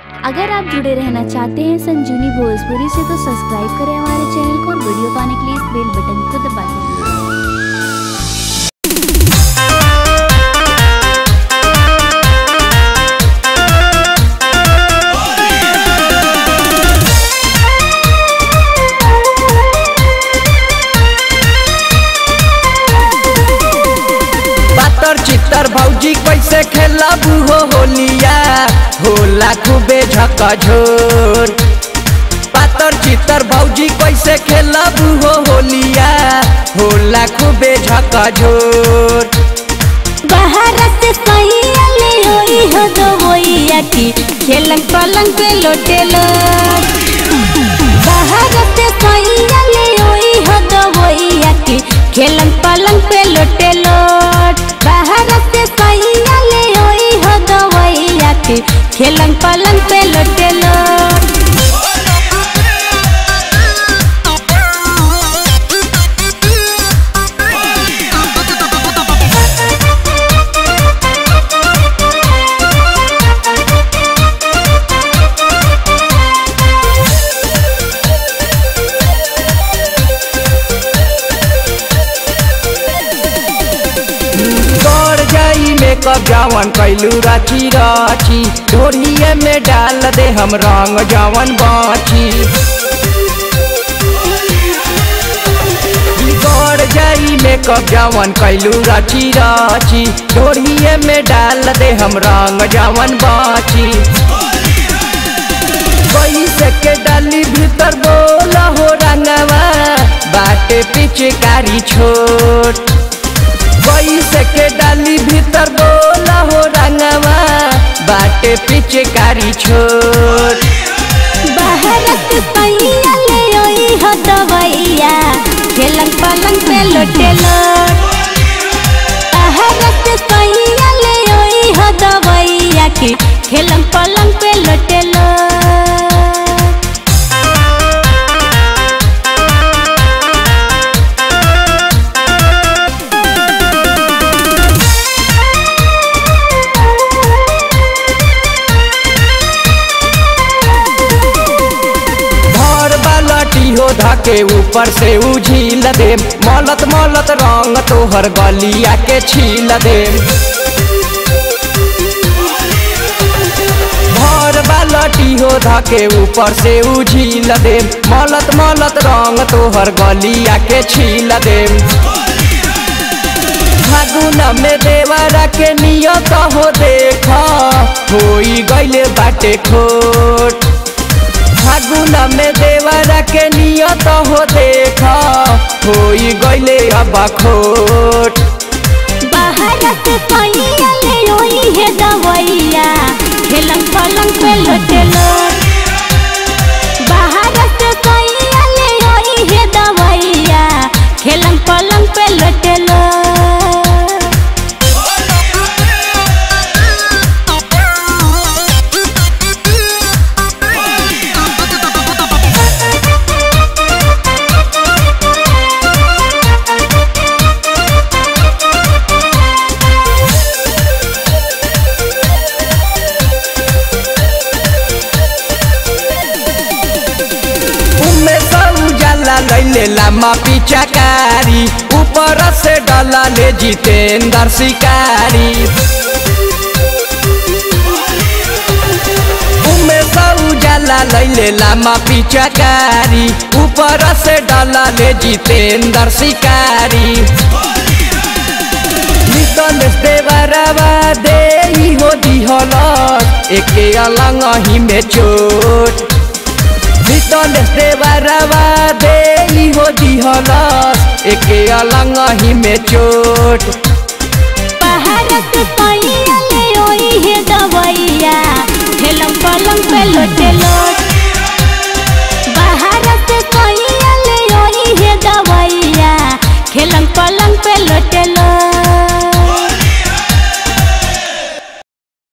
अगर आप जुड़े रहना चाहते हैं संजीवनी भोजपुरी से तो सब्सक्राइब करें हमारे चैनल को और वीडियो पाने के लिए इस बेल बटन को दबा दें पातर चित्तर भौजी कैसे खेलबू हो होलिया होला खूबे झकझोर पातर चित्तर भौजी कैसे खेलबू हो होलिया होला खूबे झकझोर बाहर से सैया ले होई हो दो होइया की खेलंग पलंग पे लोटेलो बाहर से सैया ले होई हो दो होइया की खेलंग पलंग पे लोटेलो बाहर से सैया ले होई हो दो होइया की खेलंग पलंग पे लोटेलो गड़ जाई में कब जवन कैलू राची राची ढोरिए में डाल दे हम रंग जवन बाची गड़ जाई में कब जवन कैलू राची राची ढोरिए में डाल दे हम रंग जवन बाची कैसे के डाली भीतर बोला हो रंगवा बाटे पिचकारी छोट कैसे के डाली भीतर बोला हो रंगवा बाटे पिचकारी छोट बाहर से सैया ले ओई हो दवैया खेलंग पलंग पे लोटेलो बाहर से सैया ले ओई हो दवैया की खेलंग पलंग पे लोटेलो भर बालटी हो धके ऊपर से उझील दे मलत मलत रंग तोहर गलिया के छील दे भर बालटी हो धके ऊपर से उझील दे मलत मलत रंग तोहर गलिया के छील दे फागुन में देवरा के नियत हो देखा होई गइले बाटे खोट फागुन में देवरा के नियत हो देखा होई गइले अब खोट बाहर से सैया ले ओई है दवैया खेलंग पलंग पे लोटेलो बाहर से सैया ले ओई है दवैया खेलंग पलंग पे लोटेलो उमे सब उजाला लैले लामा पिचाकारी ऊपर से डाला ले जितेंद्र शिकारी उमे सब उजाला लैले लामा पिचाकारी ऊपर से डाला ले जितेंद्र शिकारी नितनेश देवरवा दे हो दिहलस एके अलंग ही में चोट नितनेश देवरवा दे हो दिहलस एके अलंग ही में चोट बाहर से सैया ले ओई है दवैया खेलंग पलंग पे लोटेलो